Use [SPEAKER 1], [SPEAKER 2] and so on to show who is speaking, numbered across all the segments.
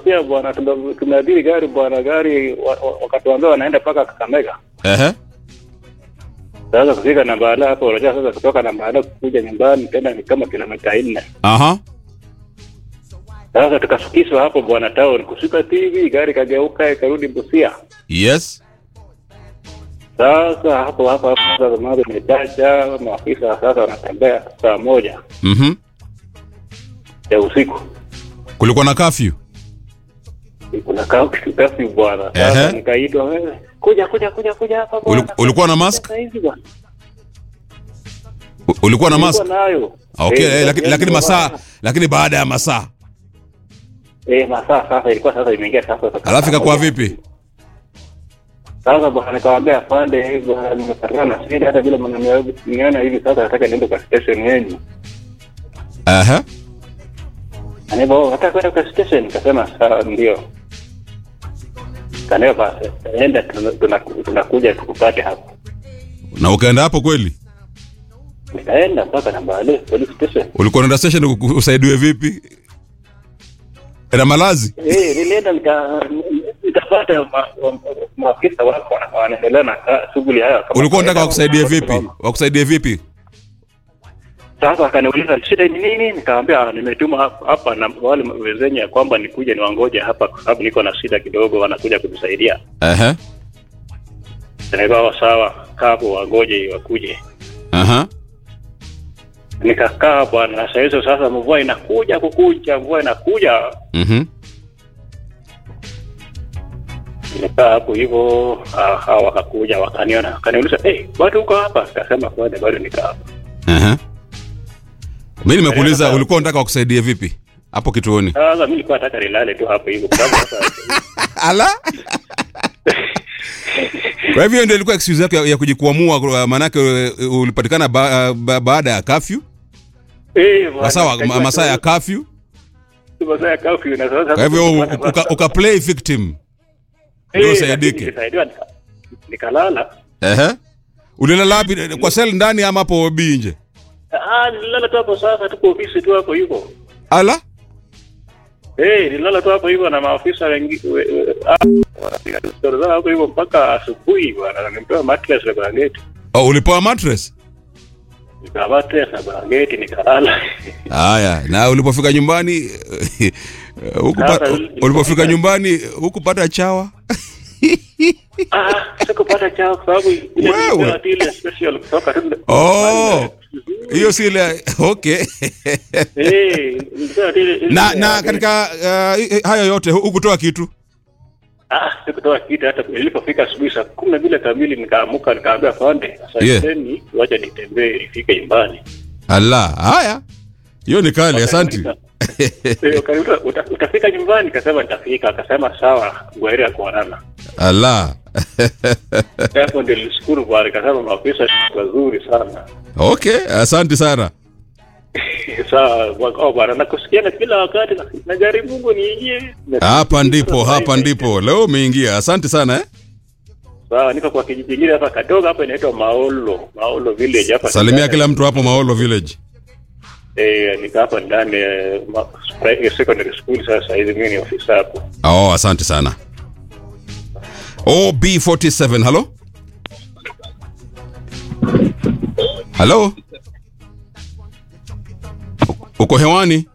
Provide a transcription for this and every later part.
[SPEAKER 1] Busia bwana, tume- tumeabiri gari bwana, gari wa- wa- wakatuambia wanaenda mpaka Kakamega.
[SPEAKER 2] Ehe.
[SPEAKER 1] Sasa kufika Nambala hapo, unajua sasa kutoka Nambala kuja nyumbani tena ni kama kilomita nne.
[SPEAKER 2] Aha.
[SPEAKER 1] Sasa tukasukishwa hapo bwana town, kushuka TV gari kageuka ikarudi Busia.
[SPEAKER 2] Yes.
[SPEAKER 1] Sasa hapo hapo hapo sasa mambo imechacha, maafisa sasa wanatembea saa moja
[SPEAKER 2] Mhm.
[SPEAKER 1] ya usiku.
[SPEAKER 2] Kulikuwa na curfew.
[SPEAKER 1] Kuna kasi bwana. Sasa
[SPEAKER 2] Ehe.
[SPEAKER 1] nikaitwa wewe, kuja kuja kuja kuja hapa bwana.
[SPEAKER 2] Uli- ulikuwa na mask?
[SPEAKER 1] Sasa hivi bwana.
[SPEAKER 2] U- Ulikuwa na mask?
[SPEAKER 1] Nilikuwa nayo.
[SPEAKER 2] Okay,
[SPEAKER 1] Eh,
[SPEAKER 2] eh, lakini lakini
[SPEAKER 1] nilikuwa
[SPEAKER 2] masaa
[SPEAKER 1] nayo.
[SPEAKER 2] lakini baada ya masaa.
[SPEAKER 1] Eh, masaa sasa ilikuwa sasa imeingia sasa.
[SPEAKER 2] Alafu ikakuwa vipi?
[SPEAKER 1] Sasa bwana nikamwambia afande hivi bwana nimepatana na shida hata vile mnaniona hivi sasa nataka niende kwa station yenu.
[SPEAKER 2] Aha.
[SPEAKER 1] Anebo nataka kwenda kwa station nikasema sawa ndio. Kaneo basi enda tuna- tuna- tunakuja tukupate hapo.
[SPEAKER 2] Na ukaenda hapo kweli?
[SPEAKER 1] Nikaenda mpaka Nambale police station.
[SPEAKER 2] Ulikuwa unaenda station uku- usaidiwe vipi? Na malazi?
[SPEAKER 1] Eh, nilienda nika nikapata ma- ma- maafisa wako wana- wanaendelea na ka- shughuli hayo. kama
[SPEAKER 2] Ulikuwa unataka
[SPEAKER 1] kawaida.
[SPEAKER 2] wakusaidie vipi? Wakusaidie vipi?
[SPEAKER 1] Sasa akaniuliza shida ni nini? Nikamwambia "Ah, nimetuma hapa- hapa na wale wezenye ya kwamba nikuje niwangoje hapa kwa sababu niko na shida kidogo, wanakuja kutusaidia.
[SPEAKER 2] Aha.
[SPEAKER 1] Nikawa sawa, kaa hapo wangoje wakuje.
[SPEAKER 2] Aha.
[SPEAKER 1] Nikakaa bwana, na saa hizo sasa mvua inakuja kukuja, mvua inakuja.
[SPEAKER 2] Mhm.
[SPEAKER 1] Nikaa hapo hivyo, ah, hawa wakakuja wakaniona, wakaniuliza hey, bado uko hapa? Nikasema kwani bado nikaa hapa.
[SPEAKER 2] Aha. Mimi nimekuuliza ulikuwa unataka wakusaidie vipi? Hapo kituoni.
[SPEAKER 1] Sasa mimi nilikuwa nataka nilale tu hapo hivyo, kwa sababu sasa
[SPEAKER 2] Ala. Kwa hivyo ndio ilikuwa excuse yako ya, ya kujikwamua kwa- maanake uh, ulipatikana ba, ba, baada ya curfew,
[SPEAKER 1] eh, bwana,
[SPEAKER 2] masaa
[SPEAKER 1] nikajua
[SPEAKER 2] masaa ya
[SPEAKER 1] tu-
[SPEAKER 2] curfew.
[SPEAKER 1] masaa ya curfew na sasa
[SPEAKER 2] Kwa hivyo
[SPEAKER 1] sasa-
[SPEAKER 2] uka, uka play victim.
[SPEAKER 1] Eh,
[SPEAKER 2] ndio usaidike.
[SPEAKER 1] lakini nilisaidiwa nika- nikalala.
[SPEAKER 2] Ehe. Ulilala wapi kwa sel ndani ama hapo OB nje?
[SPEAKER 1] Ah, nililala tu hapo sasa, tuko ofisi tu hapo hivyo.
[SPEAKER 2] Ala.
[SPEAKER 1] Eh, nililala tu hapo hivyo na maafisa wengi we- we- ah, wanapiga tu stori zao hapo hivyo mpaka asubuhi bwana. Nimepewa mattress na blanketi.
[SPEAKER 2] Oh, ulipewa mattress?
[SPEAKER 1] Nikawa mattress na blanketi nikalala.
[SPEAKER 2] Haya, na ulipofika nyumbani hukupa,
[SPEAKER 1] Sasa,
[SPEAKER 2] ulipofika nyumbani hukupata chawa?
[SPEAKER 1] Ah, sikupata chao kwa sababu ile
[SPEAKER 2] Wewe.
[SPEAKER 1] nilipewa tu ile special kutoka tu.
[SPEAKER 2] Oh. Hiyo si ile okay.
[SPEAKER 1] Eh, nilipewa tu ile- ile-
[SPEAKER 2] na na katika uh, hayo yote hu- hukutoa kitu.
[SPEAKER 1] Ah, sikutoa kitu hata nilipofika asubuhi saa kumi na mbili kamili nikaamuka nikaambia pande sasa
[SPEAKER 2] Yeah.
[SPEAKER 1] yeah. wacha nitembee nifike nyumbani.
[SPEAKER 2] Ala, haya. Hiyo ni kali, asante.
[SPEAKER 1] Eh, wakaniuliza, "Uta- utafika nyumbani kasema nitafika akasema sawa gwaheri ya kuonana
[SPEAKER 2] Ala.
[SPEAKER 1] hapo ndio nilishukuru bwana kasema maafisa wazuri sana
[SPEAKER 2] Okay, asante sana.
[SPEAKER 1] sawa bwana- oh, bwana nakusikiana kila wakati na- najaribu Mungu niingie
[SPEAKER 2] Hapa ndipo, hapa ndipo. Leo umeingia. Asante sana eh.
[SPEAKER 1] sawa niko kwa kijiji kingine hapa kadogo hapa inaitwa Maolo Maolo village hapa
[SPEAKER 2] Salimia kila mtu hapo Maolo village.
[SPEAKER 1] eh nika hapa ndani eh, ma- pri- secondary school sasa hivi mimi ni ofisa hapo
[SPEAKER 2] Oh, asante sana. OB47, hello? Hello? U- Uko hewani?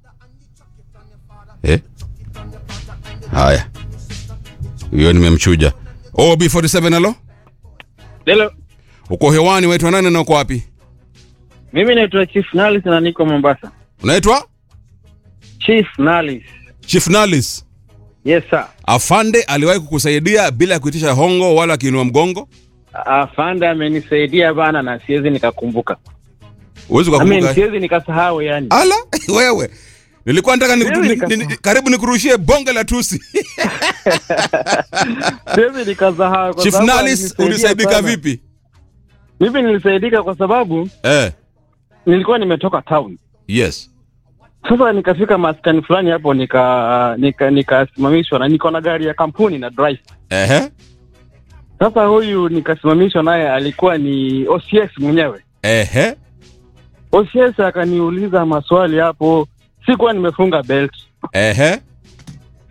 [SPEAKER 2] Eh? Haya. Hiyo nimemchuja. OB47, hello?
[SPEAKER 3] Hello.
[SPEAKER 2] Uko hewani, waitwa nani na uko wapi?
[SPEAKER 3] Mimi naitwa Chief Nalis na niko Mombasa.
[SPEAKER 2] Unaitwa
[SPEAKER 3] Chief Nalis.
[SPEAKER 2] Chief Nalis.
[SPEAKER 3] Yes sir.
[SPEAKER 2] Afande aliwahi kukusaidia bila kuitisha hongo wala kiinua mgongo?
[SPEAKER 3] Afande amenisaidia bana na siwezi nikakumbuka.
[SPEAKER 2] Huwezi
[SPEAKER 3] I mean,
[SPEAKER 2] kukumbuka.
[SPEAKER 3] siwezi nikasahau yani.
[SPEAKER 2] Ala, wewe. Nilikuwa nataka ni,
[SPEAKER 3] Wewe
[SPEAKER 2] ni,
[SPEAKER 3] nikasahau.
[SPEAKER 2] ni, karibu nikurushie bonge la tusi.
[SPEAKER 3] Siwezi nikasahau kwa
[SPEAKER 2] Chief
[SPEAKER 3] sababu
[SPEAKER 2] Nalis
[SPEAKER 3] alinisaidia
[SPEAKER 2] ulisaidika
[SPEAKER 3] sana.
[SPEAKER 2] vipi?
[SPEAKER 3] Mimi nilisaidika kwa sababu
[SPEAKER 2] Eh,
[SPEAKER 3] nilikuwa nimetoka town.
[SPEAKER 2] yes.
[SPEAKER 3] Sasa nikafika maskani fulani hapo nika nika nikasimamishwa na niko na gari ya kampuni na drive.
[SPEAKER 2] Ehe.
[SPEAKER 3] Sasa huyu nikasimamishwa naye alikuwa ni OCS mwenyewe.
[SPEAKER 2] Ehe.
[SPEAKER 3] OCS akaniuliza maswali hapo, sikuwa nimefunga belt.
[SPEAKER 2] Ehe.